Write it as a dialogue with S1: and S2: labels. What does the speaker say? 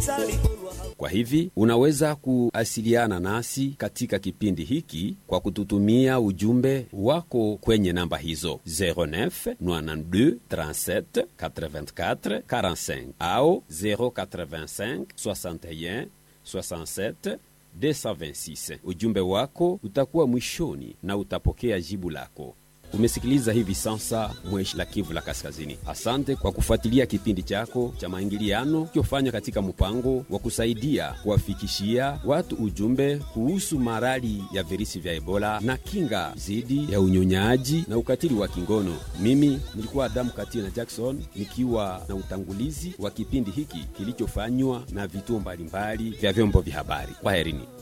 S1: Kwa hivi unaweza kuasiliana nasi katika kipindi hiki kwa kututumia ujumbe wako kwenye namba hizo 09 92 37 84 45 au 085 61 67 226. Ujumbe wako utakuwa mwishoni na utapokea jibu lako. Umesikiliza hivi sasa Mweshi la Kivu la Kaskazini. Asante kwa kufuatilia kipindi chako cha maingiliano kiofanywa katika mpango wa kusaidia kuwafikishia watu ujumbe kuhusu marali ya virusi vya Ebola na kinga dhidi ya unyonyaji na ukatili wa kingono. Mimi nilikuwa Adamu Katina Jackson nikiwa na utangulizi wa kipindi hiki kilichofanywa na vituo mbalimbali vya vyombo vya habari. Kwaherini.